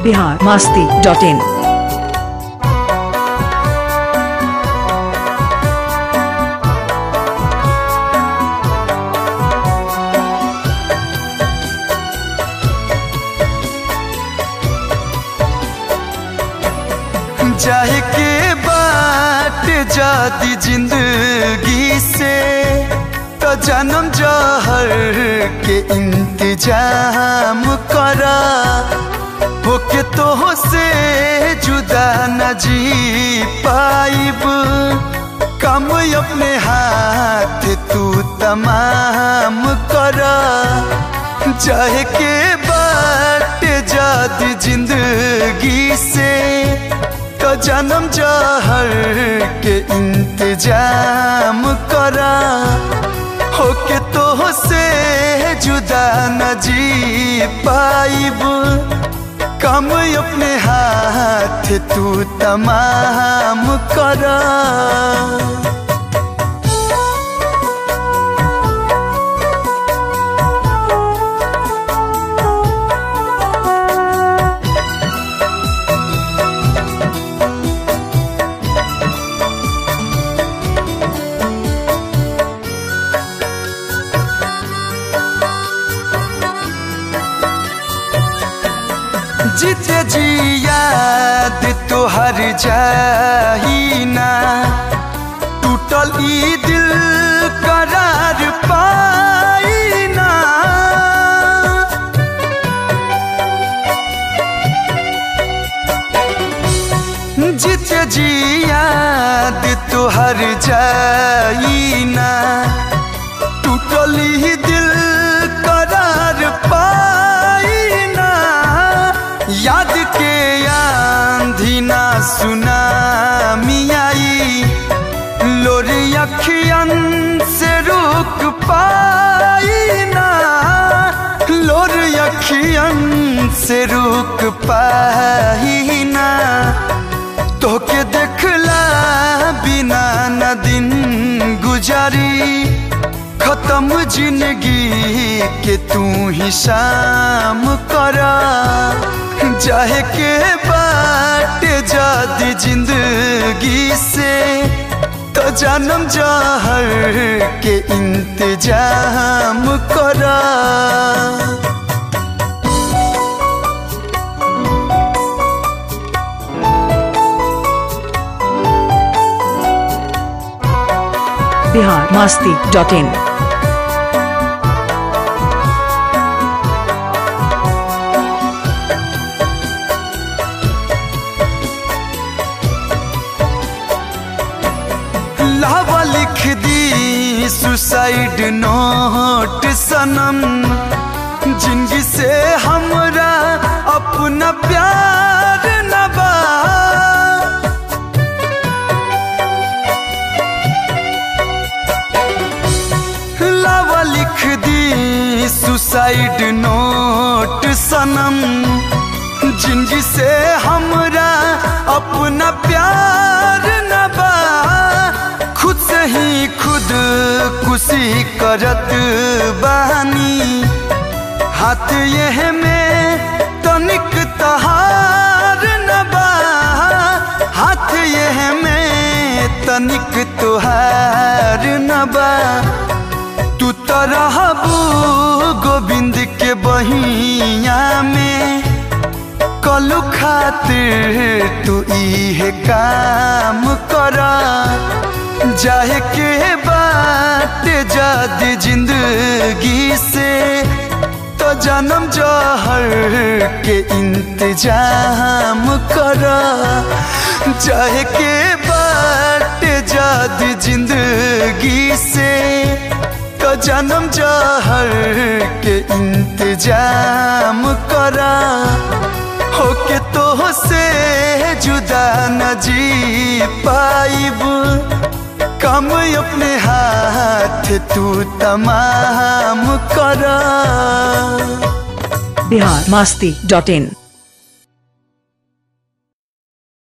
Bihar Masti dot इन जाए के बाट जाती जिंदगी से तो जन्म जहर के इंतजाम करा होके तो से जुदा न जी पाइब कम अपने हाथ तू तमाम करा चाहे के बाट जाती जिंदगी से तो जन्म जहर के इंतजाम करा होके तो से जुदा न जी पाइब कम अपने हाथ तू तमाम करा जीते जी याद तोहर जाही ना टूटल ई दिल करार पाई ना जीते जी याद तोहर जाई ना टूटल ई दिल करार पाई ना याद के आंधी ना सुना मियाई लोर अखियन से रुक पाई ना लोर अखियन से रुक पाई ना तोके देखला बिना न दिन गुजारी खत्म जिंदगी के तू ही शाम करा चाहे के बाट जाती जिंदगी से तो जन्म जहर के इंतजाम करा बिहार मास्ती डॉट इन लावा लिख दी सुसाइड नोट सनम जिंदगी से हमरा अपना प्यार न बा लावा लिख दी सुसाइड नोट सनम जिंदगी से हमरा अपना प्यार न बा खुद से ही खुद कुशी करत बानी हाथ यह में तनिक तहार न बा हाथ यह में तनिक तुहार न बा तू तो रहबू गोविंद के बहिया में कलू खातिर तू इहे काम करा जाए के बाट जाद जिंदगी से तो जन्म जहर के इंतजाम करा जाए के बाट जाद जिंदगी से तो जन्म जहर के इंतजाम करा होके तो से जुदा न जी पाइब कम अपने हाथ तू तमाम करा बिहार मास्ती डॉट इन